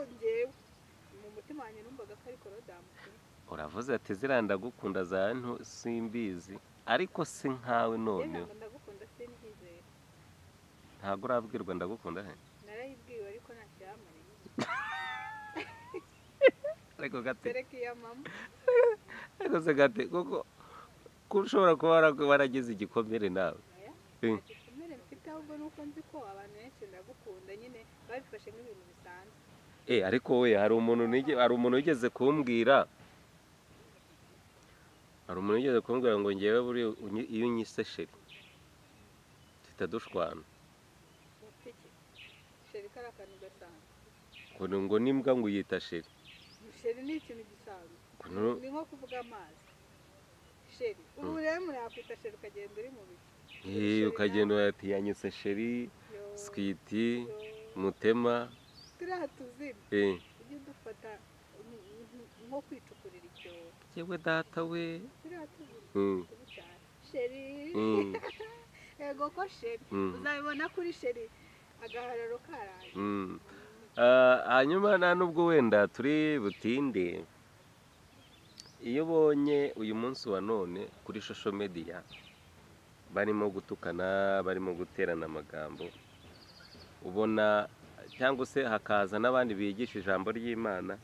njyewe mu mutima wanjye numvaga ko ari korodamu pe uravuze ati ziriya ndagukunda za nto simbizi ariko si nkawe rero noneho ntabwo ndagukunda sinzizera ntabwo urabwirwa ndagukunda he narayibwiwe ariko ntacyo yamaranye ariko gati sereka iya mama ariko se gati kuko ko ushobora kuba wara- waragize igikomere nawe oya Eh. ntacyo kimere mfite ahubwo nuko nzi ko abantu benshi ndagukunda nyine babifashe nk'ibintu bisanzwe eh ariko we hari umuntu nige- hari umuntu wigeze kumbwira hari umuntu wigeze kumbwira ngo ngewe buriya unyi- iyo unyise sheri duhita dushwana ufite iki sheri kari akantu gasanzwe ngo ni- ngo n'imbwa ngo uyita sheri sheri ni ikintu gisanzwe Ngo ni- ni nko kuvuga amazi sheri ubu rero murakwita sheri ukagenda uri mu bicu eh ukagenda urati yanyise sheri Yo, sikiti yo. mutema turiya tuzina eh ujye dufata nk- nk- nko kwicukurira icyobo yewe data we turiya tuzina Mm, tubi cyane sheri mm, yego ko sheri mm. uzabibona kuri sheri agahararo karaye Mm. Ah, hanyuma nta nubwo wenda turi butinde iyo ubonye uyu munsi wa none kuri shosho mediya barimo gutukana barimo guterana amagambo ubona cyangwa se hakaza n'abandi bigisha ijambo ry'imana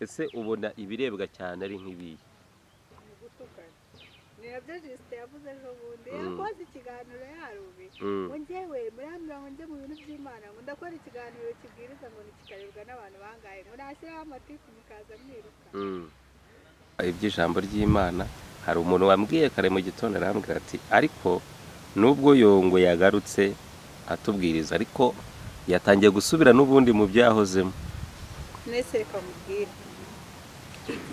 ese ubona ibirebwa cyane ari nk'ibiyi ni gutukana ni nabyo jisite yavuze ejo bundi Mm. yakoze ikiganiro yarubi Mm, ngo njyewe murambwira ngo njye mu bintu by'imana ngo ndakora ikiganiro kibwiriza ngo ntikikarebwa n'abantu bangahe ngo nashyiraho amatiku mukaza mwiruka mm. iby'ijambo ry'imana hari umuntu wambwiye kare mu gitondo arambwira ati ariko nubwo yongo yagarutse atubwiriza ariko yatangiye gusubira n'ubundi mu byahozemo mwese reka mubwire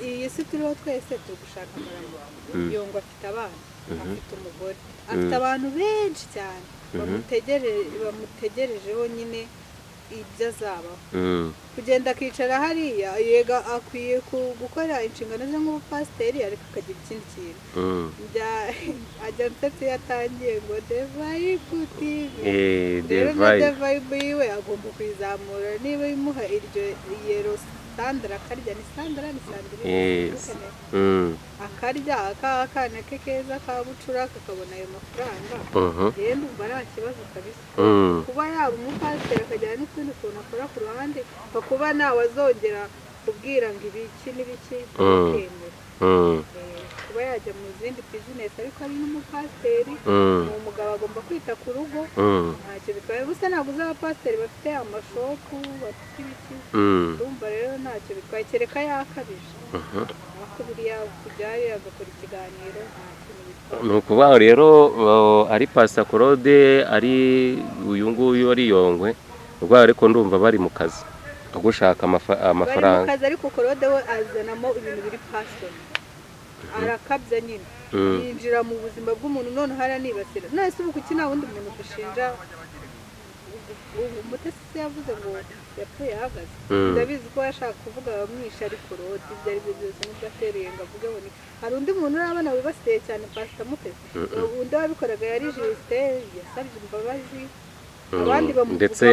iyi si turiho twese turi gushaka amaramuko Mm. yongo afite abana Mhm. afite umugore afite abantu benshi cyane Mhm. bamutegere- bamutegerejeho nyine ibyo azabaho Mm, kugenda akicara hariya yega akwiye ku- gukora inshingano ze nk'ubupasiteri ariko akagira ikindi kintu mm. Bya- ajanse se yatangiye ngo devayibutive Eh, rero na divayi. devayibu yiwe agomba kuyizamura niba imuha iryo yero sandara akarya ni sandara ni sandara Yes. Mm, akarya akana ke keza ka bucura kakabona ayo mafaranga mhm, rero ndumva nta kibazo kabisa mm. kuba yaba umupasiteri akajyana n'utundi tuntu akora ku ruhande ngo kuba nawe azongera kubwira ngo ibiki n'ibiki ntakemere. Mm, Eh, kuba yajya mu zindi bizinesi ariko ari n'umupasiteri mm, ni umugabo agomba kwita ku rugo mm, ntacyo bitwaye gusa ntabwo uzi abapasiteri bafite amashopu bafite ibiki mm, urumva rero ntacyo bitwaye kereka yakabije mhm. ariko buriya kubyari agakora ikiganiro nta kintu bitwaye ni ukuvuga ngo rero uh, ari pasikorode ari uyu nguyu ari yongwe ubwo ariko ndumva bari mu kazi ko gushaka amafa- bari mu amafaranga kazi ariko korode we azanamo ibintu biri pasoni arakabya nyine Mm. yinjira mu buzima bw'umuntu none haranibasira none se ubu kuki nta wundi muntu dushinja umutesi se yavuze ngo yapfuye ahagaze Mm. ndabizi ko yashaka kuvuga bamwisha ariko rodi ibyo ari byo byose nibyo atereye ngo avuge ngo ni hari undi muntu urabona wibasiye cyane pasita mutesi undi wabikoraga yari jisite yasabye imbabazi Mm, abandi bamuvugaho ndetse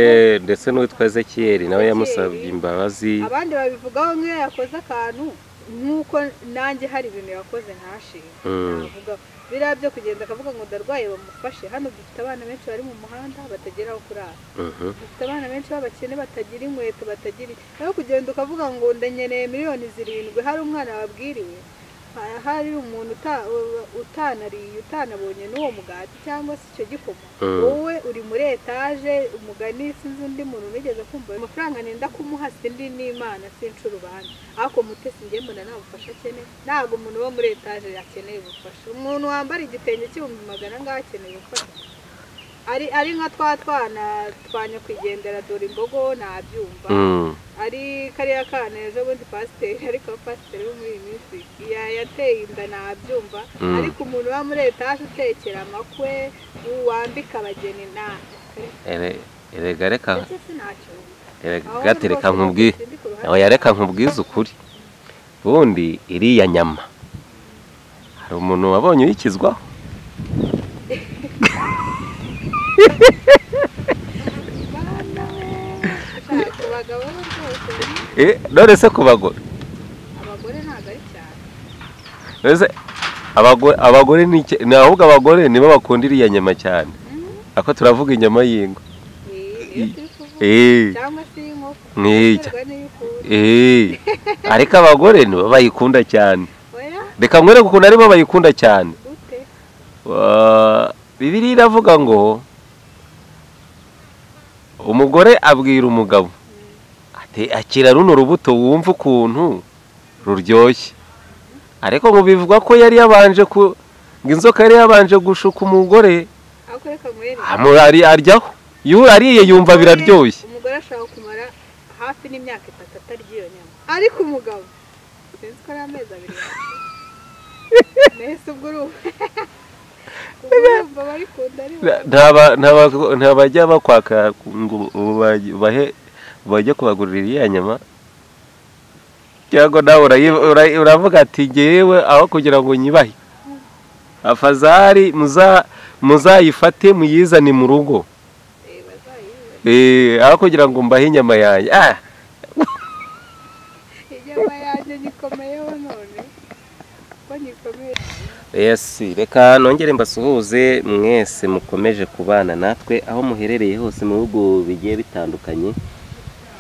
ndetse n'uwitwa ezekiyeli nawe yamusabye imbabazi abandi babivugaho nk'iyo yakoze akantu nk'uko nanjye hari ibintu yakoze ntashinga Mm. navuga biriya byo kugenda akavuga ngo ndarwaye bamufashe hano dufite abana benshi bari mu muhanda batagira aho kurara Mhm, dufite abana benshi b'abakene batagira inkweto batagira nawe kugenda ukavuga ngo ndanyeneye miliyoni zirindwi hari umwana wabwiriwe ha- hari umuntu uta- u- utanariye utanabonye n'uwo mugati cyangwa se icyo gikoma Mm. wowe uri muri etaje umugani sinzi undi muntu unigeze kumva ayo mafaranga nenda kumuha sindi n'imana sinca urubanza ariko mutesi njye mbona nta bufasha akeneye ntabwo umuntu wo muri etaje akeneye ubufasha umuntu wambara igitenge cy'ibihumbi magana angahe akeneye ubufasha ari ari nka twa twana twa nyakwigendera dore imbogo nabyumva mm, ari kariya kana ejo bundi pasiteri ariko pasiteri wo muri iyi minsi ya- yateye inda nabyumva Mm. ariko umuntu uba muri etaje utekera amakwe wambika abageni nta ere- erega reka ndetse sinacyo erega Ahubwo gati reka rwose nkubwire sindi ku ruhande. nawe yareka nkubwize ukuri ubundi iriya nyama hari umuntu wabonye uyikizwaho Bana we, ushaka abagabo be rwose Eh, none se ku bagore abagore ntabwo ari cyane none se abagore abagore ni iki ni ahubwo abagore nibo bakunda iriya nyama cyane Mm, ako turavuga inyama y'ingo eh, iyo turi kuvuga eh cyangwa se y'inkoko Ni- iterwa n'iyo ukunda eh ariko abagore nibo bayikunda cyane oya reka mwereke ukuntu aribo bayikunda cyane ute Wa- bibiliya iravuga ngo umugore abwira umugabo ati akira runo rubuto wumva ukuntu ruryoshye ariko ngo bivuga ko yari yabanje ku ngo inzoka yari yabanje gushuka umugore ariko reka mwere amurari aryaho yuwe ariye yumva biraryoshye umugore ashobora kumara hafi n'imyaka itatu atarya iyo nyama ariko umugabo sinzi ko ari amezi abiri yashize. nahise ubwo urumva ubwo urumva barikunda ari bo Ntaba- ntaba- ntabajya bakwaka ngo uba- bahe bajye kubagurira iriya nyama cyangwa nawe urayi- urayi- uravuga ati ngewe aho kugira ngo nyibahe afazari muza- muzayifate muyizane mu rugo Eh, bazayibona Eh, aho kugira ngo mbahe inyama yanjye Ah, inyama yanjye nyikomeyeho none ko nyikomeye yes reka nongere mbasuhuze mwese mukomeje kubana natwe aho muherereye hose mu bihugu bigiye bitandukanye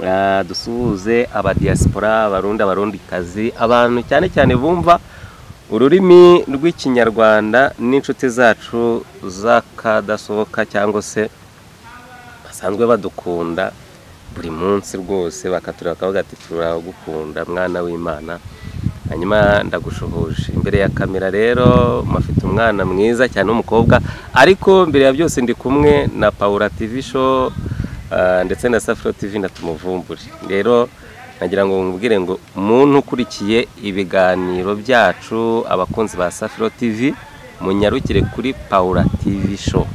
Ah, dusuhuze abadiyasipora abarundi abarundikazi abantu cyane cyane bumva ururimi rw'ikinyarwanda n'inshuti zacu z'akadasohoka cyangwa se basanzwe badukunda buri munsi rwose bakatureba bakavuga ati turagukunda mwana w'imana hanyuma ndagushuhuje imbere ya kamera rero mufite umwana mwiza cyane w'umukobwa ariko mbere ya byose ndi kumwe na paula tv show ah, ndetse na safiro tv na tumuvumbure rero nagira ngo mubwire ngo umuntu ukurikiye ibiganiro byacu abakunzi ba safiro tv munyarukire kuri paula tv show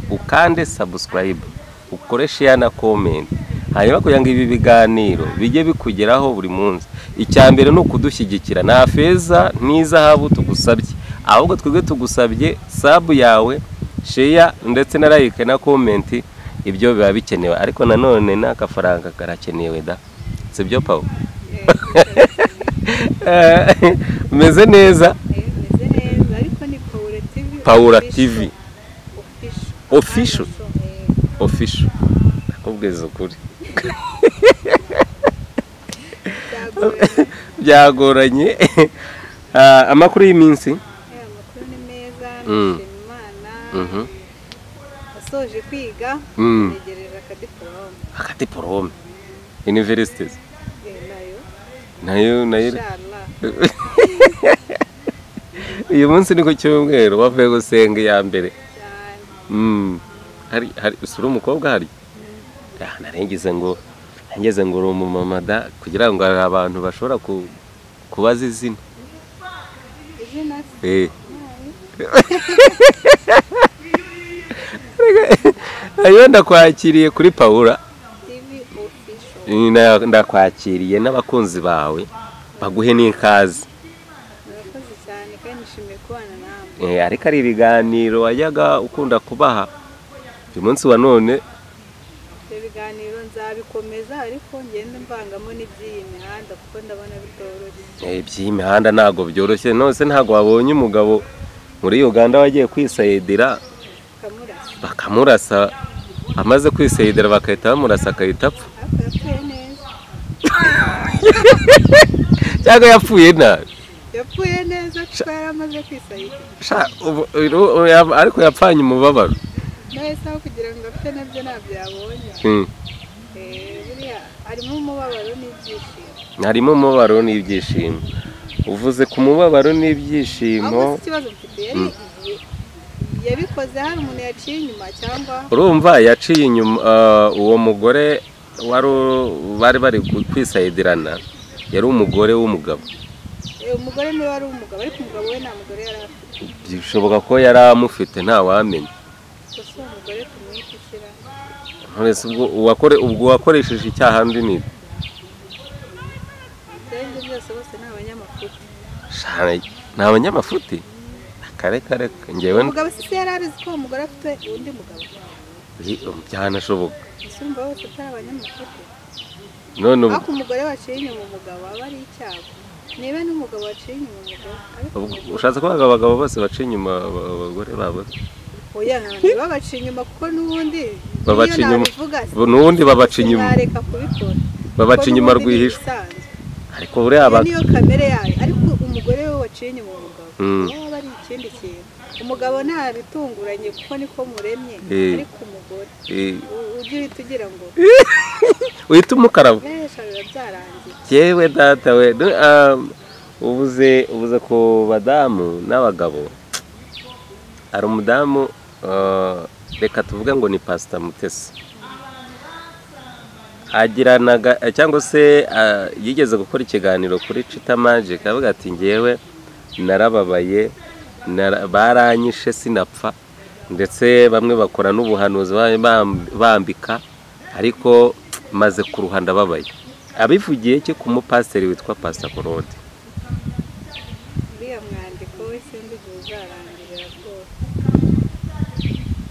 ukande sabusikarayibu ukore sheya na komenti hanyuma kugira ngo ibi biganiro bijye bikugeraho buri munsi icya mbere ni ukudushyigikira nta feza n'izahabu tugusabye ahubwo twebwe tugusabye sabu yawe sheya ndetse na like na komenti ibyo biba bikenewe ariko nanone n'agafaranga karakenewe da si byo paul Eh, umeze neza eh, meze neza ariko ni paula tv Paula TV. official. official kandi show, Official? eh. ofisho ndakubwiza ukuri byagoranye byagoranye Ah, amakuru y'iminsi Aya makuru ni meza Mm. nashima imana Mhm. asoje kwiga Mm. yegereje akadiporome hagati porome universities Eh, nayo nayo nayo inshallah uyu munsi ni ku cyumweru bavuye gusenga iya mbere cyane Mm. hari hari usura umukobwa hari Ah, narengeze ngo narengeze ngo uri umumama da kugira ngo hari abantu bashobora ku- kubaza izina izina se eh nayo ayo ndakwakiriye kuri paula tv official Na- ndakwakiriye n'abakunzi bawe baguhe n'ikaze murakoze cyane kandi nishimiye kubana nawe Eh, ariko ari ibiganiro wajyaga ukunda kubaha uyu munsi wa none ibyo biganiro nzabikomeza ariko ngenda mvangamo n'iby'iyi mihanda kuko ndabona bitoroshye Eh, iby'imihanda ntabwo byoroshye nose ntabwo wabonye umugabo muri uganda wagiye kwisayidira kamurasa bakamurasa amaze kwisayidira bagahita bamurasa agahita apfa ariko yapfuye neza cyangwa yapfuye nabi yapfuye neza kuko yari amaze kwisayidira Sha, ubu- ubu- ubu ya- ariko yapfanye umubabaro nahise aho kugira ngo apfe nabyo ntabyo yabonye Mm. Eh, buriya harimo umubabaro n'ibyishimo harimo umubabaro n'ibyishimo uvuze ku mubabaro ahubwo si n'ibyishimo ikibazo mfite yari yabikoze hari umuntu yaciye inyuma cyangwa urumva yaciye inyuma ah, uwo mugore wari u- bari bari ku- kwisayidirana yari umugore w'umugabo eh, umugore niwe wari umugabo ariko umugabo we nta mugore yari afite bishoboka ko yari amufite ntawamenya gusa uwo mugore tumwite ikira nturese ubwo uwakore ubwo wakoresheje icyaha mbi ni ibyo byose bose ni abanyamakuru Shana, ni abanyamafuti kare kare ngewe umugabo sisi yari abizi ko uwo mugore afite undi mugabo byanashoboka gusa urumva bose atari abanyamakuru none ubu ariko umugore waciye inyuma umugabo aba ari icyago niba n'umugabo waciye inyuma umugabo ariko ubwo ushatse kuvuga abagabo bose baciye inyuma aba- abagore babo oya ntiba baciye inyuma kuko n'ubundi Babaca niyo inyuma. nabivuga Ubu n'ubundi babaca inyuma sinareka kubikora babaca Kuko inyuma n'ubundi ni rwihishwa ibisanzwe. ariko buriya Iyo aba niyo kamere yayo ariko umugore we waciye inyuma umugabo Mm. waba ari ikindi kintu umugabo nta bitunguranye kuko niko muremye Eh. ariko umugore Eh, u- ujye uhita ugira ngo wita umukarabo mesha biba byarangiye yewe data we du- ah, ubuze ubuze ku badamu n'abagabo hari umudamu ah, reka tuvuge ngo ni pasita mutesi agiranaga eh, cyangwa se ah, yigeze gukora ikiganiro kuri cita magike avuga ati ngewe narababaye nara- baranyishe sinapfa ndetse bamwe bakora n'ubuhanuzi ba- bam- bambika ariko maze kuruha ndababaye abivugiye ki ku mupasiteri witwa pasita korode uriya mwandiko we sinzi igihe uzarangirira rwose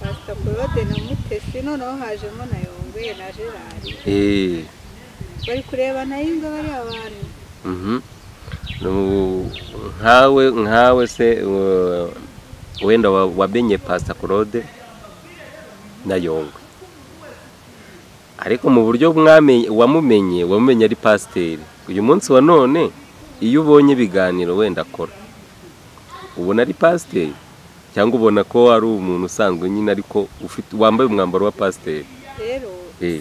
pasita korode na mutesi noneho hajemo na yongwe na gerari Eh, bari kureba nayo ingo bariya abantu mhm. Nu- nkawe nkawe se uh, wenda wa- wamenye pasita korode na yongwe ariko mu buryo mwamenye wamumenye wamumenye ari pasiteri uyu munsi wa none iyo ubonye ibiganiro wenda akora ubona ari pasiteri cyangwa ubona ko ari umuntu usanzwe nyine ariko ufite wambaye umwambaro wa pasiteri rero Eh,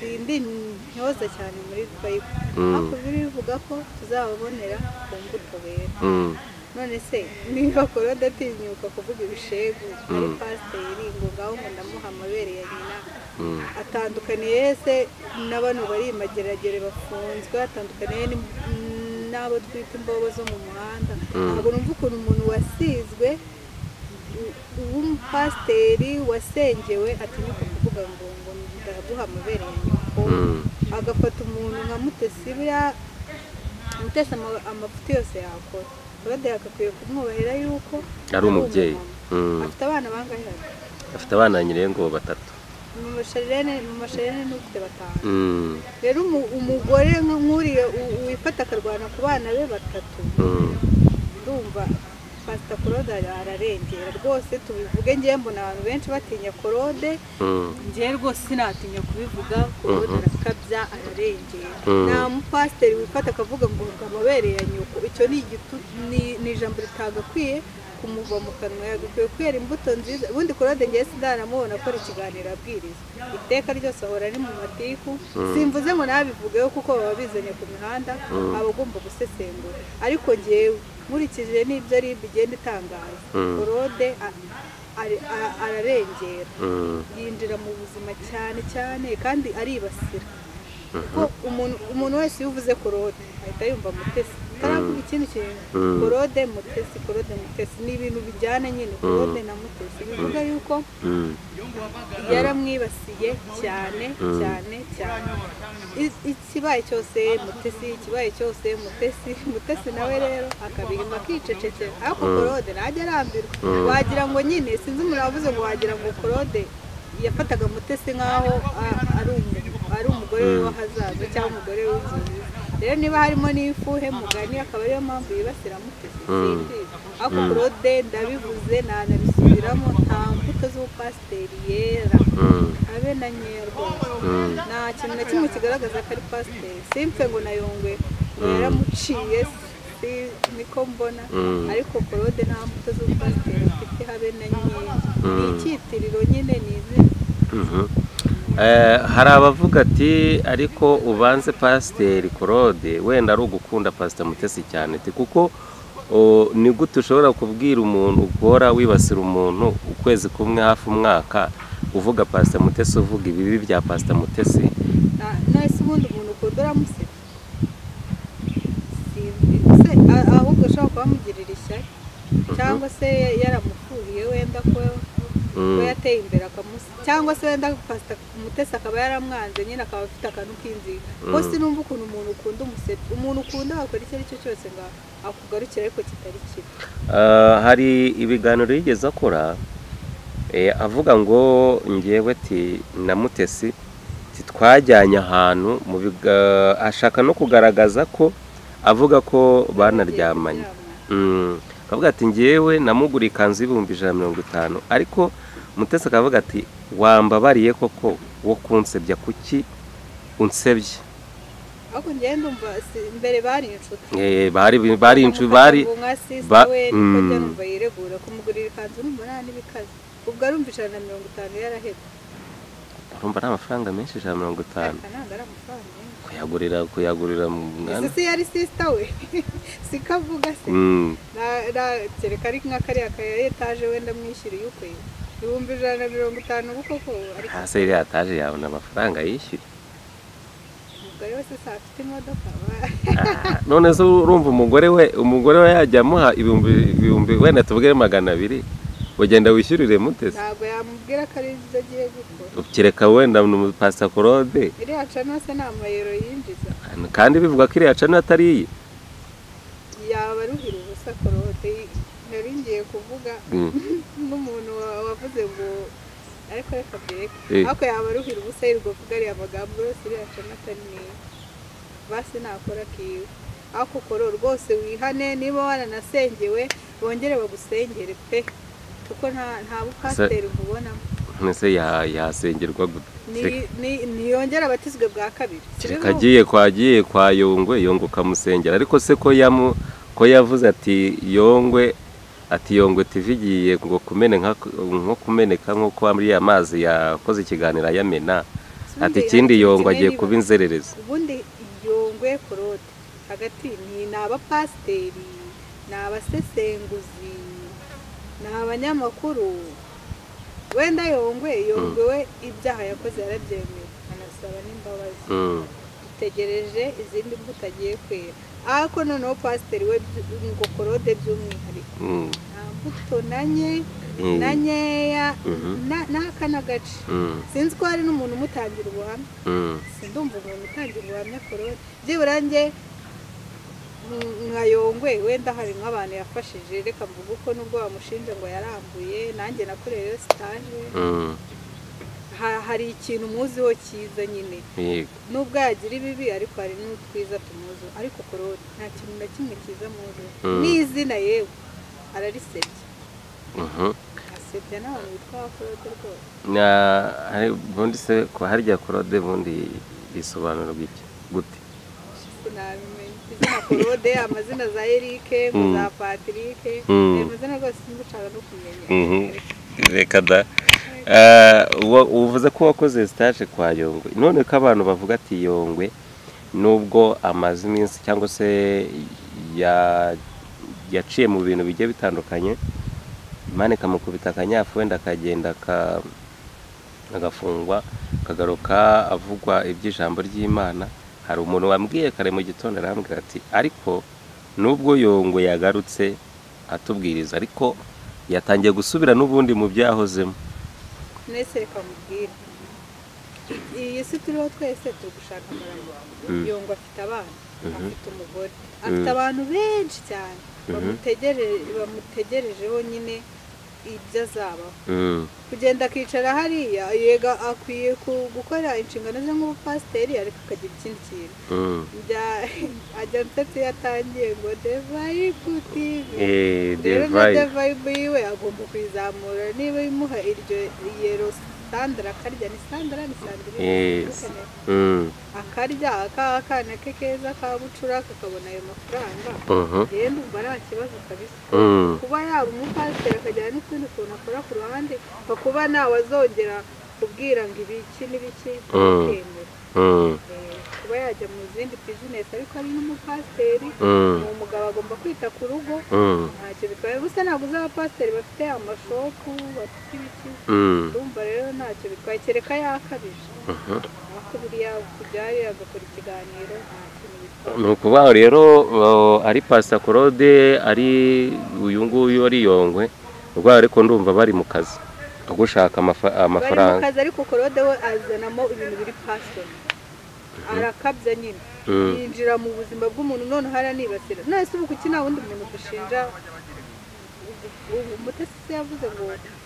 indi ntoza cyane muri twayibu Mm. hakurya bivuga ko tuzababonera ku mbuto bera mm, none se niba korode atinyuka kuvuga ibishegu ari Mm. pasiteri ngo ngaho ngo ndamuha amabere ya nyina mm. atandukaniye se n'abantu bari imageragere bafunzwe atandukaniye ni- n'abo twita imbobo zo mu muhanda Mm. ntabwo numva ukuntu umuntu wasizwe u- w'umupasiteri wasengewe atinyuka kuvuga ngo ngo ndaguha amabere ya nyoko Mm. agafata umuntu nka mutesi buriya mutesi ama- amafuti yose yakora rode yagakwiye kumwubahira yuko ari umubyeyi umumama. Mm. afite abana bangahe afite abana nyirengo batatu mu masherene mu masherene n'ufite batanu Mm, rero umu- umugore nka- nk'uriya u- wifata akarwana ku bana be batatu mm, urumva pasita korode ara- ararengera rwose tubivuge ngewe mbona abantu benshi batinya korode mm, ngewe rwose sinatinya kubivuga korode Mhm. arakabya ararengera Mhm. nta mupasiteri wifata akavuga ngo ngo amabere ya nyoko icyo ni igitutu ni- ni ijambo ritagakwiye kumuva mu kanwa yagakwiye kwera imbuto nziza ubundi korode ngewe sinanamubona akora ikiganiro abwiriza iteka ryose ahora ari mu matiku simvuze ngo nabivugeho kuko baba bizanye ku mihanda Mhm. aba agomba gusesengura ariko ngewe nkurikije n'ibyo ari bigenda itangaza Mhm. korode a- ari- a- ararengera mm, yinjira mu buzima cyane cyane kandi aribasira kuko umuntu umuntu wese iyo uvuze korode ahita yumva mutesi ataravuga ikindi kintu Mm. korode mutesi korode mutesi ni ibintu bijyana nyine korode na mutesi bivuga yuko mm, yaramwibasiye cyane cyane cyane I- ikibaye cyose mutesi ikibaye cyose mutesi mutesi nawe rero akabirima akicecekera ariko korode ntajya arambirwa wagira ngo nyine sinzi umuntu wavuze ngo wagira ngo korode yafataga mutesi nk'aho a- ari umu- ari umugore we w'ahazaza cyangwa umugore w'inzozi rero niba harimo n'ifuhe mugani akaba ariyo mpamvu yibasira mutesi simbizi ariko korode ndabivuze nanabisubiramo nta mbuto z'ubupasiteri yera mm, abe na nkeya rwose mm. nta kintu na kimwe kigaragaza ko ari pasiteri simfe ngo nayongwe ngo yaramuciye si niko mbona Mm. ariko korode nta mbuto z'ubupasiteri afite habe na nkeya ni icyitiriro nyine ni izina Mhm. Eh, hari abavuga ati ariko ubanze pasiteri korode wenda ari ugukunda pasita mutesi cyane ati kuko o, ni gute ushobora kubwira umuntu ugora wibasira umuntu ukwezi kumwe hafi umwaka uvuga pasita mutesi uvuga ibibi bya pasita mutesi Na- nahise ubundi umuntu ukunda uramuseka simbi se a- ahubwo ushobora kuba amugirira ishyari cyangwa se yaramufuhiye wenda ko Mm. ko yateye imbere akamusi cyangwa se wenda pasita umutesi akaba yaramwanze nyine akaba afite akantu k'inzira kuko sinumva ukuntu umuntu ukunda umusetsi umuntu ukunda wakora icyo ari cyo cyose ngo akugarukire ariko kitari kibi Ah, hari ibiganiro yigeze akora eh, avuga ngo ngewe ati na mutesi ati, twajyanye ahantu mu biga- ashaka no kugaragaza ko avuga ko banaryamanye Mm. akavuga ati ngewe namugura ikanzu y'ibihumbi ijana na mirongo itanu ariko mutesi akavuga ati wambabariye koko wo kunsebya kuki unsebye ahubwo ngenda umva si- mbere bari inshuti Eh, bari bari inshu- bari nka sisita ba- we niko mm. njyanumva yiregura kumugurira ikanzu n'umunani n'ibikaze ubwo arumva ijana na mirongo itanu yarahebye urumva ari amafaranga menshi ijana na mirongo itanu ariko ntabwo ari amafaranga menshi kuyagurira kuyagurira mu mwana isi si yari sisita we siko avuga se Mm. Na- na- kereka ari nka kariya ka etaje wenda mwishyuriye ukwe ibihumbi ijana na mirongo itanu kuko ko ariko hasi yari yataje yabona amafaranga yishyuye umugore wese se afite imodoka ba- Ah, none se urumva umugore we umugore we yajya amuha ibihumbi ibihumbi wenda tubwire magana abiri ugenda wishyurire mutesi ntabwo yamubwira ko ari ibyo agiye gukora ukireka wenda ni umupasakorode iriya cana se ni amayero yinjiza kandi bivuga ko iriya cana atari iye yaba aruhira ubusa korote nari ngiye kuvuga Mm. n'umuntu wa- wavuze ngo ariko reka bireke Eh. ariko yaba aruhira ubusa yirirwa kuvuga ariya magambo yose iriya cana atari niyo basi nakora akiwe ariko ukora rwose wihane niba waranasengewe bongere bagusengere pe kuko nta nta bupasiteri mubonamo none se ya- yasengerwa gute Kereka- ntiyongere abatizwe bwa kabiri kereka agiye kwa agiye kwa yongwe yongwe ukamusengera ariko se ko yamu ko yavuze ati yongwe ati yongwe tv igiye ngo kumene nka- nko kumeneka nk'uko ariya mazi yakoze ikiganiro ayamena ati ikindi yongwe agiye kuba inzererezi ubundi yongwe korode hagati ni ni abapasiteri ni abasesenguzi ni abanyamakuru wenda yongwe yongwe we ibyaha yakoze yarabyemeye anasaba n'imbabazi Mm. dutegereje izindi mbuto agiye kwera ariko noneho pasiteri we byu- ngo korode by'umwihariko Mm. nta mbuto na nye Mm. na nkeya Mhm. na- n'aka n'agace Mm. sinzi ko hari n'umuntu umutangira ubuhamya Mm. sindumva umuntu utangira ubuhamya korode byibura njye mm, nka yongwe wenda hari nk'abantu yafashije reka mvuga uko nubwo bamushinja ngo yarambuye nanjye nakoreyeyo sitaje Mm. Ha- hari ikintu muziho cyiza nyine Yego. nubwo yagira ibibi ariko hari n'utwiza tumuzi ariko korode nta kintu na kimwe cyiza muzi Mm. n'izina yewe ararisebya Mhm. asebya n'abantu bitwa korode rwose Na- hari- ubundi se ko harya korode ubundi bisobanura iki gute sinabimenya izina korode amazina za erike ngo Mm. za patirike Mm. ayo mazina rwose simbushaka no kumenya Mhm. reka da uwo- uvuze ko wakoze sitaje kwa yongwe none ko abantu bavuga ati yongwe nubwo amaze iminsi cyangwa se ya- yaciye mu bintu bigiye bitandukanye imana ikamukubita akanyafu wenda akagenda aka- agafungwa akagaruka avugwa iby'ijambo ry'imana hari umuntu wambwiye kare mu gitondo arambwira ati ariko nubwo yongwe yagarutse atubwiriza ariko yatangiye gusubira n'ubundi mu byahozemo mwese reka mubwire iyi si turiho twese turi gushaka amarangi Mm. yongwa afite abana Mhm. afite umugore afite abantu benshi cyane Mhm. bamutegereje- bamutegerejeho nyine ibyo azabaho Mm, kugenda akicara hariya yega akwiye ku- gukora inshingano ze nk'ubupasiteri ariko akagira ikindi kintu mm. bya agente se yatangiye ngo devayibu tivi Eh, rero na divayi. devayibu yiwe agomba kuyizamura niba imuha iryo yero sandara akarya ni sandara ni sandara Yes. Mm, akarya akana ke keza ka bucura kakabona ayo mafaranga mhm, rero umva nta kibazo kabisa mm, kuba yaba umupasiteri akajyana n'utundi tuntu akora ku ruhande kuba ntawe azongera kubwira ngo ibiki n'ibiki ntukemere mm, Eh, kuba yajya mu zindi bizinesi ariko ari n'umupasiteri mm, ni umugabo agomba kwita ku rugo mm, ntacyo bitwaye gusa ntabwo uzi abapasiteri bafite amashopu bafite ibiki mm, urumva rero ntacyo bitwaye kereka yakabije mhm. ariko buriya kubyari agakora ikiganiro nta kintu bitwaye ni ukuvuga ngo rero uh, ari pasakorode ari uyu nguyu ari yongwe ubwo ariko ndumva bari mu kazi ko gushaka amafa- bari mu amafaranga kazi ariko korode we azanamo ibintu biri pasoni arakabya nyine Mm. yinjira mu buzima bw'umuntu none haranibasira none se ubu kuki nta wundi muntu dushinja umutesi se yavuze ngo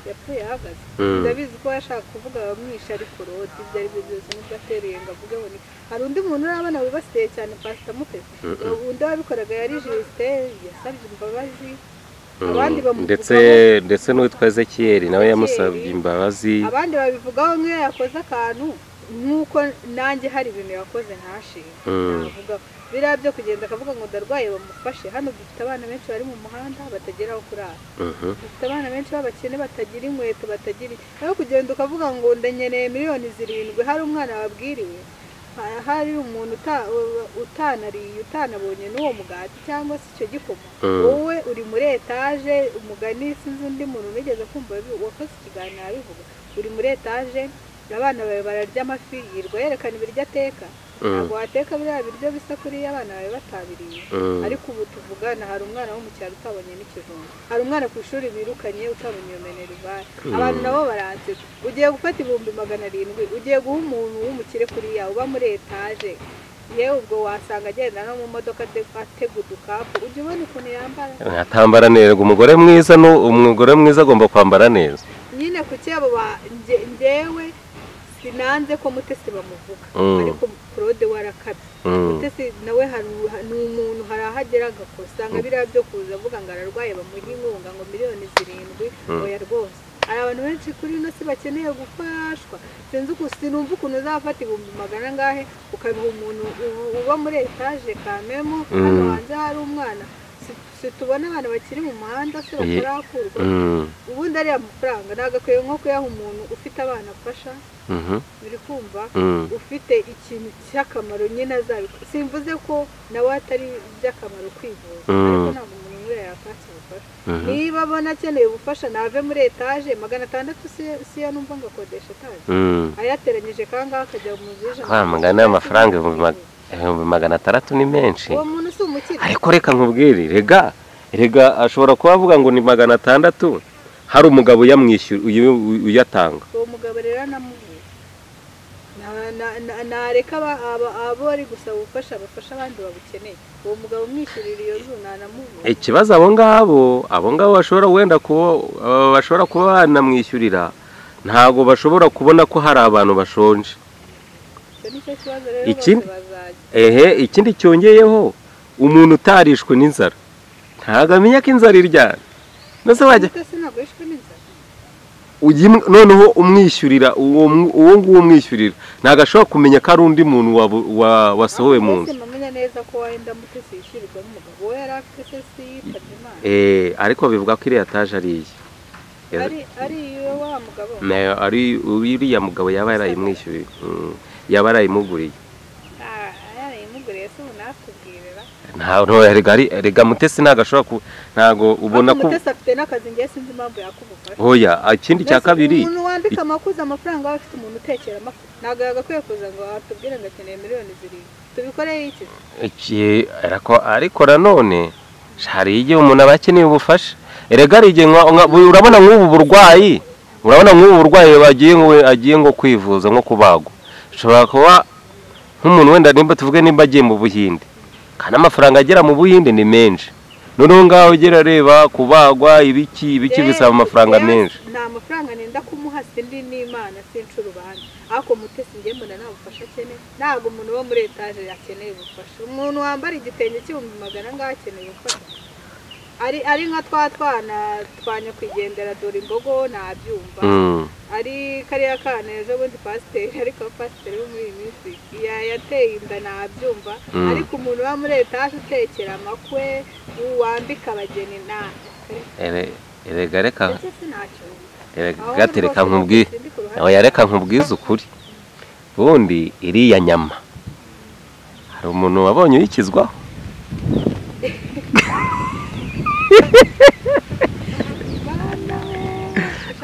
yapfuye ahagaze Mm. ndabizi ko yashaka kuvuga abamwisha ariko rodi ibyo ari byo byose nibwo ateruye ngo avuge ngo ni- hari undi muntu urabona wibasiye cyane pasita mutesi undi wabikoraga yari jisite yasabye imbabazi abandi bamuvugaho- ndetse ndetse n'uwitwa ezekiyeri nawe yamusabye imbabazi abandi babivugaho nk'iyo yakoze akantu nk'uko nanjye hari ibintu yakoze ntashinga Mm. navuga biriya byo kugenda akavuga ngo ndarwaye bamufashe hano dufite abana benshi bari mu muhanda batagera aho kurara Mhm. dufite abana benshi b'abakene batagira inkweto batagira aho kugenda ukavuga ngo ndanyeneye miliyoni zirindwi hari umwana wabwiriwe ha- hari umuntu uta- utanariye utanabonye n'uwo mugati cyangwa se icyo gikoma Mm. wowe uri muri etaje umugani sinzi undi muntu unigeze kumva bi- wakoze ikiganiro abivuga uri muri etaje abana bawe bararya amafi yirirwa yerekana ibiryo ateka ntabwo wateka biriya biryo bisa kuriya abana bawe batabiriye Mm. ariko ubu tuvugana hari umwana wo mu cyaro utabonye n'ikijumba hari umwana ku ishuri birukanye utabonye iyo minerivare abantu nabo baranseka ugiye gufata ibihumbi magana arindwi ugiye guha umuntu w'umukire kuriya uba muri etaje yewe ubwo wasanga agenda no mu modoka ate- atega udukapu ujya ubona ukuntu yambara atambara neza umugore mwiza ni umugore mwiza agomba kwambara neza nyine ku cyabo ba- nge- ngewe sinanze ko mutesi bamuvuga Mm. ariko claude warakabye Mm. mutesi nawe hari- ha- ni umuntu hari aho agera agakosa nka biriya byo kuza avuga ngo ararwaye bamuha inkunga ngo miliyoni zirindwi oya rwose hari abantu benshi kuri ino si bakeneye gufashwa sinzi uku sinumva ukuntu uzafata ibihumbi magana angahe ukabiha umuntu u- uba muri etaje kamemo hano Mm. hanze hari umwana Si- situbona abana bakiri mu muhanda se Ye- batarakurwa Mm. ubundi ariya mafaranga ntabwo akwiye nko kuyaha umuntu ufite abana afasha Mhm. uri kumva Mm. ufite ikintu cy'akamaro nyine azabikora simvuze ko nawe atari iby'akamaro kwivuza Mm. ariko ntabwo umuntu umwe yakatse ubufasha Mhm. niba abona akeneye ubufasha nave muri etaje magana atandatu si- siyo numva ngo akodesha etaje Mm. ayateranyije kangaha akajya mu nzu y'ijana wa mugani w'amafaranga ibihumbi mag- ibihumbi magana atandatu ni menshi uwo muntu si umukire ariko reka nkubwire rega rega ashobora kuba avuga ngo ni magana atandatu hari umugabo uyamwishyura uyu- uyatanga uwo mugabo rero anamubwira Na- na- na- nareka aba- aba- abo ari gusaba ubufasha bafasha abandi babukeneye uwo mugabo umwishyurira iyo nzu ntanamubwira ikibazo abo ngabo abo ngabo bashobora wenda kuba aba bashobora kuba banamwishyurira ntabwo bashobora kubona ko hari abantu bashonje icyo ni cyo kibazo rero Ikindi- bose bazajya ehe ikindi cyongeyeho umuntu utarishwe n'inzara ntabwo amenya ko inzara iryana ndetse wajya Ariko se ntabwo yishwe n'inzara uyu mw- noneho umwishyurira uwo mw- uwo nguwo umwishyurira ntabwo ashobora kumenya ko ari undi muntu wabu- wa- wasohowe mu Mbese nzu ntamenya neza ko wenda mutesi yishyurirwa n'umugabo we yari afite se si yitabye imana Eh, ariko bivuga ko iriya taje ari iye Eh, ari ari iyo wa mugabo na- ari uriya mugabo yaba yarayimwishyuriye Mm, yaba yarayimuguriye Ah, yarayimuguriye se ubu natubwirira nta no, erega ari- erega mutesi ntabwo ashobora ku ntabwo ubona ariko ko mutesi afite n'akazi ngewe sinzi impamvu yakubufasha hoya ah, ikindi cya Mbese kabiri umuntu wandika amakuza amafaranga aba afite umuntu utekera amakuza ntabwo yagakwiye kuza ngo atubwire ngo akeneye miliyoni zirindwi tubikoreye iki iki- ariko- ariko nanone hari igihe umuntu aba akeneye ubufasha erega hari igihe nka- nka- urabona nk'ubu burwayi urabona nk'ubu burwayi bagiye ngo agiye ngo kwivuza nko kubagwa ashobora kuba nk'umuntu wenda nimba tuvuge nimba agiye mu buhinde kandi amafaranga agera mu buhinde ni menshi noneho ngaho ugera areba kubagwa ibiki ibiki Yewe- bisaba amafaranga yewe menshi nta mafaranga nenda kumuha sindi n'imana sinca urubanza ariko mutesi njye mbona nta bufasha akeneye ntabwo umuntu wo muri etaje akeneye ubufasha umuntu wambara igitenge cy'ibihumbi magana angahe akeneye ubufasha ari ari nka twa twana twa nyakwigendera dore imbogo nabyumva Mm, ari kariya kana ejo bundi pasiteri ariko pasiteri wo muri iyi minsi ya- yateye inda nabyumva Mm. ariko umuntu uba muri etaje utekera amakwe wambika abageni nta ere- erega reka ndetse sinacyo erega Ahubwo gatereka rwose nkubwiye sindi ku ruhande. nawe yareka nkubwize ukuri ubundi iriya nyama hari umuntu wabonye uyikizwaho Bana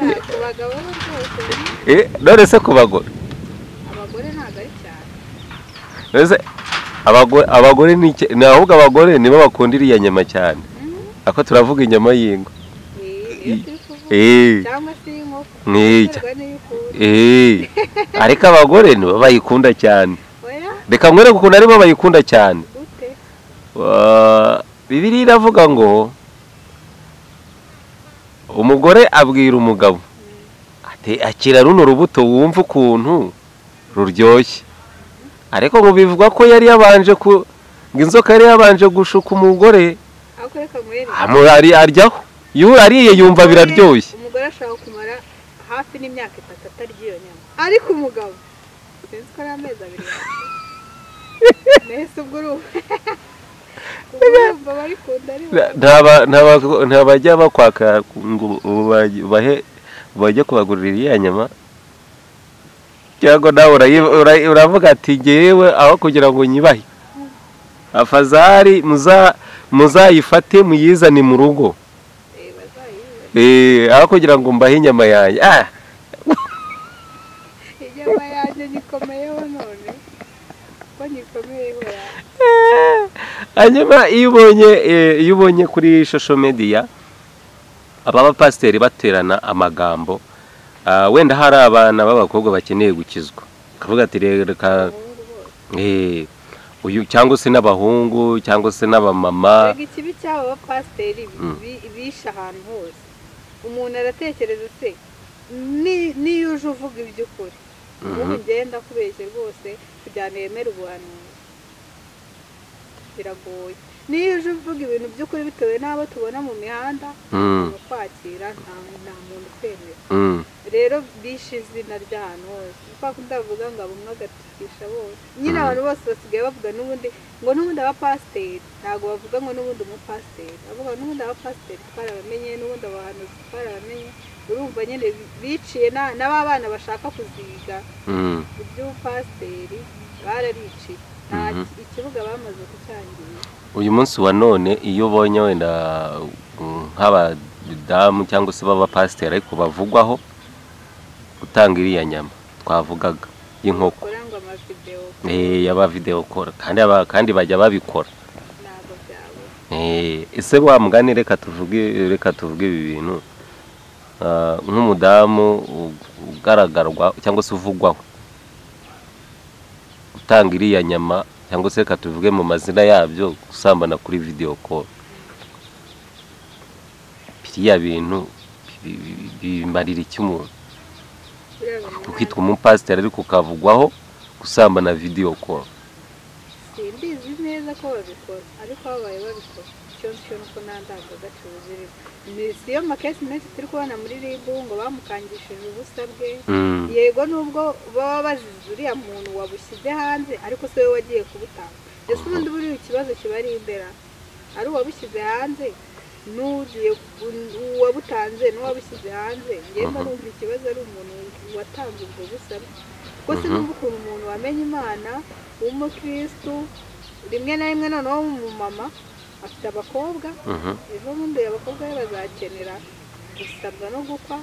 we, ntabwo abagabo bo rwose Eh, none se ku bagore abagore ntabwo ari cyane None se abagore abagore ni iki- ni ahubwo abagore nibo bakunda iriya nyama cyane Mm, ako turavuga inyama y'ingo iyi- iyo turi kuvuga. Eh, cyangwa se y'inkoko Ni- iterwa n'iyo ukura. eh. ariko abagore nibo bayikunda cyane oya reka mwereke ukuntu aribo bayikunda cyane gute Wa- bibiliya iravuga ngo umugore abwira umugabo ati akira runo rubuto wumva ukuntu ruryoshye ariko ngo bivugwa ko yari yabanje ku ngo inzoka yari yabanje gushuka umugore ariko reka nkurebe amurari aryaho iyo ariye yumva biraryoshye umugore ashaka kumara hafi n'imyaka itatu atarya iyo nyama ariko umugabo sinzi ko ari amezi abiri nahise ubwo urumva ubwo urumva barikunda ari bo Ntaba- ntaba- ntabajya bakwaka ngo uba- bahe bajye kubagurira iriya nyama cyangwa nawe urayi- urayi- uravuga ati ngewe aho kugira ngo nyibahe afazari muza- muzayifate muyizane mu rugo Eh, bazayibe Eh, aho kugira ngo mbahe inyama yanjye Ah, inyama yanjye nyikomeyeho none ko nyikomeyeho ya Eh, hanyuma iyo ubonye eh, iyo ubonye kuri shosho mediya aba bapasiteri baterana amagambo ah, wenda hari abana b'abakobwa bakeneye gukizwa akavuga ati reka abahungu bose eh, uyu cyangwa se n'abahungu cyangwa se n'abamama rega ikibi cy'abo bapasiteri bi- Mm. bi- bishe ahantu hose umuntu aratekereza se ni- niyo uje uvuga iby'ukuri ubu Mhm. ngenda kubeshye rwose kugira ngo yemere ubuhanuzi biragoye niyo uje uvuga ibintu by'ukuri bitewe n'abo tubona mu mihanda Mm, mu kwakira nta nta muntu ukwemera mm, rero bishe izina ry'ahantu hose kwa kundi bavuga ngo abumwe agatukisha bose nyine abantu bose basigaye bavuga n'ubundi ngo n'ubundi abapasiteri ntabwo bavuga ngo n'ubundi umupasiteri bavuga ngo n'ubundi abapasiteri twarabamenye n'ubundi abahanuzi twarabamenye urumva nyine biciye na- n'aba bana bashaka kuziga mm. iby'ubupasiteri barariciye nta Mhm. ikibuga bamaze kucyangiza uyu munsi wa none iyo ubonye wenda mm, nk'abadamu cyangwa se b'abapasiteri ariko bavugwaho gutanga iriya nyama twavugaga y'inkoko bakora ngo amavidewo Eh, y'abavidewo kora kandi aba- kandi bajya babikora ntabwo byabo Eh, ese wa mugani reka tuvuge reka tuvuge ibi bintu Ah, nk'umudamu u- ugaragarwa cyangwa se uvugwaho utanga iriya nyama cyangwa se reka tuvuge mu mazina yabyo gusambana kuri video call biriya bintu bi- bi- bimarira iki umuntu ukitwa umupasiteri ariko ukavugwaho gusambana video call simbizi neza ko babikora ariko babaye babikora icyo nsyo nuko nta ndangagaciro zirimo ni siyo makesi menshi turi kubona muri ribu ngo bamukangishije ubusa bwe Mm, yego nubwo baba bazize uriya muntu wabushyize hanze ariko se we wagiye kubutanga ese ubundi buriya ikibazo kiba ari imbera ari uwabushyize hanze n'ugiye ku- uwabutanze n'uwabushyize hanze ngenda Mhm. numva ikibazo ari umuntu watanze ubwo busabe kuko se Mhm. numva ukuntu umuntu wamenye imana w'umukirisitu rimwe na rimwe noneho w'umumama afite abakobwa mhm, ejo bundi abakobwa be bazakenera gusabwa no gukwa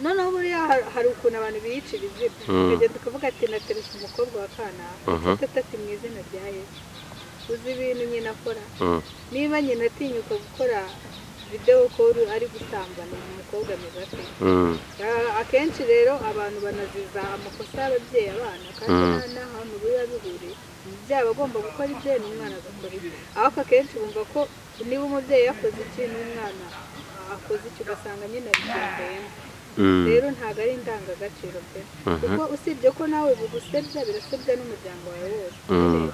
noneho buriya har- hari ukuntu abantu biyicira izina Mm. tukagenda tukavuga ati nateretse umukobwa wa kanaka Mhm. nshuti ati mu izina rya yesu uzi ibintu nyina akora mm, niba nyina atinyuka gukora videwo koru ari gusambana uyu mukobwa ameze ate mm, Ah, akenshi rero abantu banaziza amakosa y'ababyeyi abana kandi Mm. nta- nta hantu biba bihuriye umubyeyi aba agomba gukora ibye n'umwana agakora ibye ariko akenshi bumva ko niba umubyeyi yakoze iki n'umwana akoze iki ugasanga nyine abigendeyemo mm. rero ntabwo ari indangagaciro pe Mhm. kuko usibye ko nawe bugusebya birasebya n'umuryango wawe wose Mm.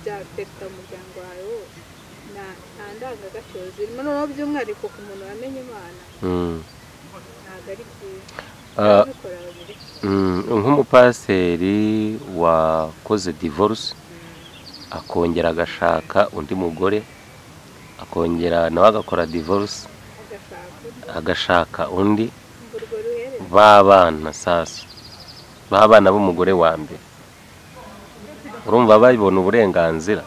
byafekita umuryango wawe wose Nta- nta ndangagaciro zirimo noneho by'umwihariko ku muntu wamenye imana Mm. ntabwo ari byiza Ah, ababikora babiri mm, nk'umupasiteri wakoze divorce akongera agashaka undi mugore akongera nawe agakora divorce agashaka agashaka undi urwo ruherereye b'abana sasa b'abana b'umugore wa mbere urumva babibona uburenganzira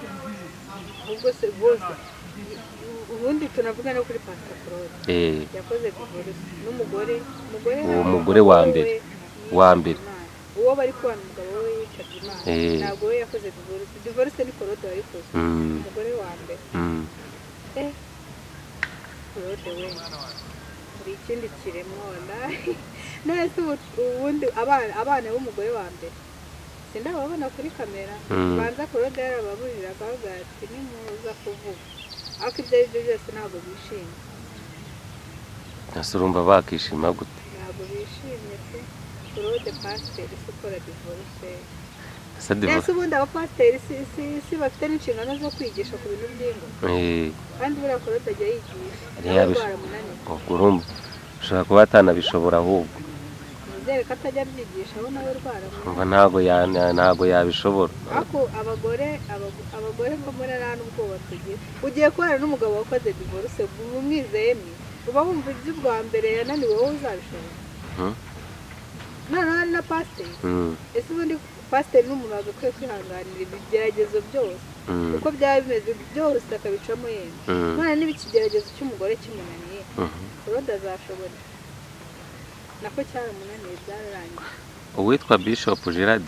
ubwo se bose u- ubundi tunavuga no kuri pantakorode Eh, yakoze divorce n'umugore umugore Uwo nawe mugore wa umugabo mbere. we Wa yitabye mbere. Imana. uwo bari kubana umugabo we yitabye imana Eh. ntabwo we yakoze divorce divorce ni korode wayikoze mm, umugore wa mbere mm, eh korode we hari ikindi kiremwa wallahi none se ubu- ubundi abana abana b'umugore wa mbere sindababona kuri kamera Mm. banza korode yarababurira akavuga ati nimuza kuvuga ariko ibyo ari byo byose ntabwo bishimye ntase urumva bakishima gute ntabwo bishimye pe claude pasiteri se ukora divorce ese mbese divorce ubundi abapasiteri si si si bafite n'inshingano zo kwigisha ku bintu by'ingo eh, kandi buriya claude ajya yigisha yari yabish- ubwo urumva ushobora kuba atanabishobora ahubwo nizere ko atajya abyigisha aho nawe rwaramunaniye umva ntabwo ya- na- ntabwo yabishobora ariko abagore abago- abagore ko muri nta n'ubwoba tugira ugiye kubana n'umugabo wakoze divorce uba umwizeye ni uba wumva iby'ubwa mbere yananiwe wowe uzabishobora Mhm. noneho hari na pasiteri Mm, ese ubundi pasiteri n'umuntu wagakwiye kwihanganira ibigeragezo byose mm, uko byaba bimeze byose akabicamo yemye mm, none niba ikigeragezo cy'umugore kimunaniye mhm. claude azashobora nako cyaramunaniye byararangiye uwitwa bishop Gerard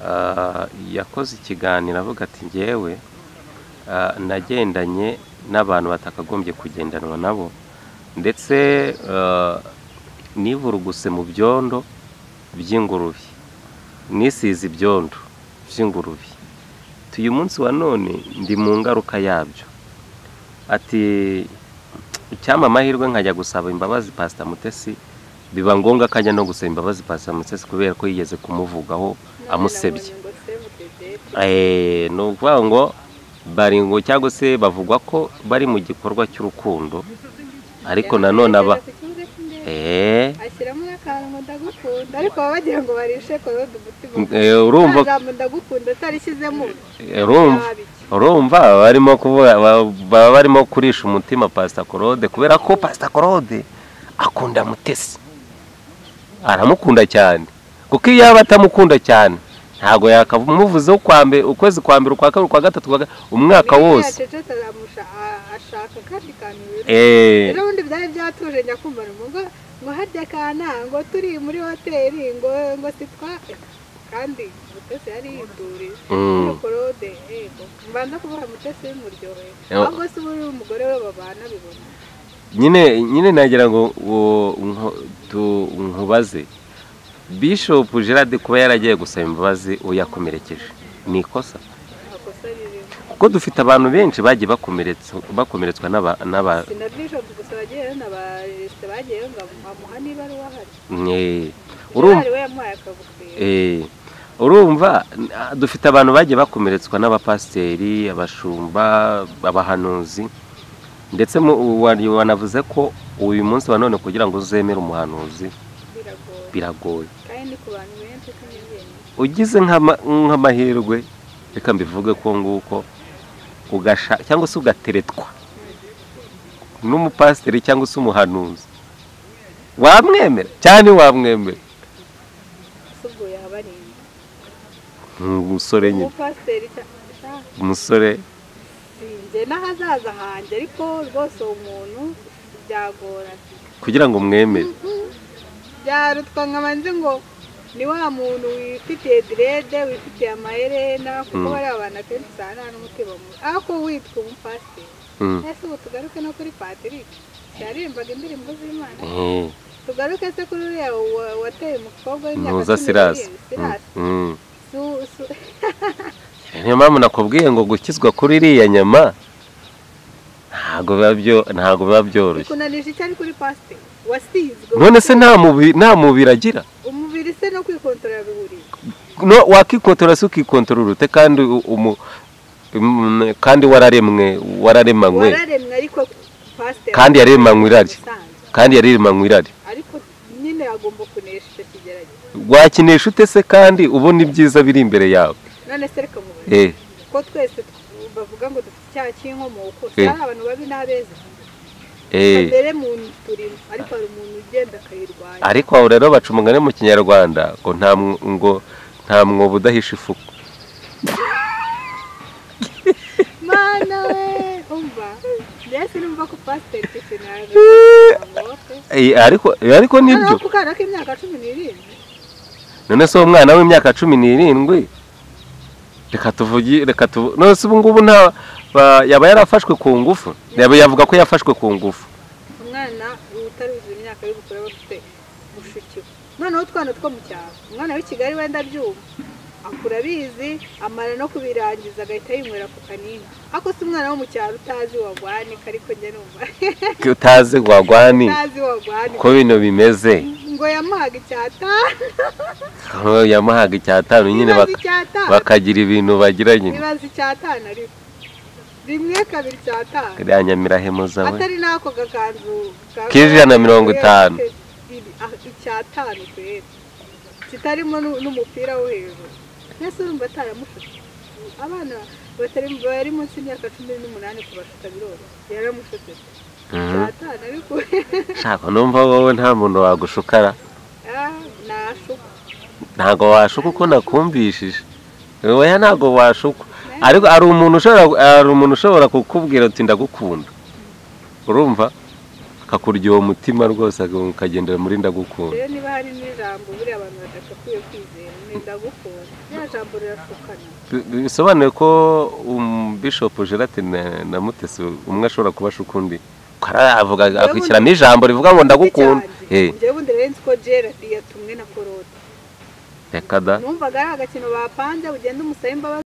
ah, yakoze ikiganiro avuga ati ngewe ah, nagendanye n'abantu batakagombye kugendanwa nabo ndetse ah, nivuruguse mu byondo by'ingurube nisize ibyondo by'ingurube uyu munsi wa none ndi mu ngaruka yabyo ati icyampa amahirwe nkajya gusaba imbabazi pasita mutesi biba ngombwa ko ajya no gusaba imbabazi pasita mutesi kubera ko yigeze kumuvugaho amusebye nabonye ngo save the date Eh, ni ukuvuga ngo bari ngo cyangwa se bavuga ko bari mu gikorwa cy'urukundo ariko nanone aba Ku kibuga cy'indege. Eh, ashyiramo n'akantu ngo ndagukunda ariko baba bagira ngo barishe korode umutima eh, urumva ijambo ndagukunda atarishyizemo eh, urumva nabi ki? urumva baba barimo kuvuga ba- baba barimo kurisha umutima pasita korode kubera ko pasita korode akunda mutesi aramukunda cyane kuko iyo yaba atamukunda cyane ntabwo yakamuvuzeho ukwa mbere ukwezi kwa mbere ukwa kabiri ukwa gatatu ukwa ga- umwaka Niba wose yacecetse azamusha- a- ashaka kandi kantu biruta. Eh, rero ubundi byari byatuje njya kumva ni ngo ngo harya kana ngo turi muri hoteli ngo ngo sitwa kandi mutesi yari yiduriye mm, Iyo korode yego mbanza kuvuga mutesi bimuryoheye Yo. ahubwo se ubu umugore we babana bibona nyine nyine nagira ngo ngo nko- tu- nkubaze bishop gerard kuba yaragiye gusaba imbabazi uwo yakomerekeje ni ikosa amakosa ririmo kuko dufite abantu benshi bagiye bakomeretswa bakomeretswa n'aba- n'aba- si na bishop gusa bagiye n'abaresite bagiye ngo amuha niba ari uwahari mwe- urumva Gerard we yamuhaye akagufira eh, urumva n- dufite abantu bagiye bakomeretswa n'abapasiteri abashumba abahanuzi ndetse mu- wari- wanavuze ko uyu munsi wa none kugira ngo uzemere umuhanuzi biragoye biragoye kandi ni ku bantu benshi kandi njyewe ugize nk'ama- nk'amahirwe reka mbivuge ko nguko ugasha cyangwa se ugateretwa n'umupasiteri cyangwa se umuhanuzi wamwemera cyane wamwemera subwo yabarinda umusore nyine umupasiteri cya- cya- umusore sinjye n'ahazaza hanjye ariko rwose uwo muntu byagorana kugira ngo mwemere byarutwa nkaba nzi ngo ni wa muntu wifitiye direde wifitiye amaherena kuko Mm. bariya bantu akenshi usanga nta n'umutima mu- ariko witwa umupasiteri Mm. ese ubu tugaruke no kuri patrick yaririmbaga indirimbo z'imana Eh, tugaruke se kuri uriya wa- wateye umukobwa w'imyaka ntuza sirasi n'irindwi, Mm, sirasi mm. Su- su- niyo mpamvu nakubwiye ngo gukizwa kuri iriya nyama ntabwo biba byo- ntabwo biba byoroshye bikunanije icyo ari kuri pasiteri wasizwe none se nta mubi- nta mubiri agira umubiri se no kwikontorora bihuriye no wakikotora se ukikontorora ute kandi u- umu mm, kandi wararemwe wararemanywe wararemwe ariko pasiteri kandi yaremanywe irari musanzwe kandi yaremanywe irari ariko nyine agomba kunesha icyo kigeragezo wakinesha ute se kandi ubona ibyiza biri imbere yawe none se reka mubaze eh ko twese tw- bavuga ngo dufite icyaha cy'inkomoko Eh. cyari abantu babi n'abeza eh mbere mu turimo ariko hari umuntu ugenda akayirwanya ariko aho rero baca umugani mu kinyarwanda ngo nta mw- ngo nta mwobo udahisha ifuku mana we umva mbese numva ko pasiteri icyo kintu yagakoze Eh, ariko eh, ariko nibyo noneho ku kana k'imyaka cumi n'irindwi none se uwo mwana w'imyaka cumi n'irindwi reka tuvugi reka tuvu none se ubu ngubu nta ba- yaba yarafashwe ku ngufu yaba yavuga ko yafashwe ku ngufu umwana utaruzuye imyaka y'ubukure aba afite mushukiwe noneho utwana two mu cyaro umwana w'i kigali wenda abyumva akura abizi amara no kubirangiza agahita yinywera ku kanini ariko si umwana wo mu cyaro utazi wagwanika ariko njye numva utazi wagwani utazi wagwanika uko bino bimeze ngo yamuhaga icyata aho yamuhaga icyatanu nyine ibaze baka- icyatanu bakagira ibintu bagira nyine ibaze icyatanu ariko rimwe kabiri icyatanu kariya nyamirahemu zawe atari n'ako gakanzu ka- K'ijana na mirongo itanu. Iri- ah, icyatanu kweri kitarimo nu- n'umupira wo hejuru mbese urumva ataramushutse abana batari bari munsi y'imyaka cumi n'umunani kubashuka biroro yaramushutse Mhm. icyatanu ariko shaka numva wowe nta muntu wagushukara ah, nashuka ntabwo washuka uko nakumvishije wowe ntabwo washuka ariko hari umuntu ushobora hari umuntu ushobora kukubwira ati ndagukunda urumva akakurya uwo mutima rwose ukagendera muri ndagukunda rero niba hari n'ijambo buriya abantu badakwiye kwizera ni ndagukunda rya jambo rirashukana Bi- bisobanuye ko um, bishop gerard na, na mutesi umwe ashobora kubasha ukundi Ko ara- avuga akurikirana ijambo rivuga ngo ndagukunda Eh, njyewe ubundi rero nzi ko gerard yatumwe na korode reka da numvaga ari agakino bapanze ugenda umusaba imbabazi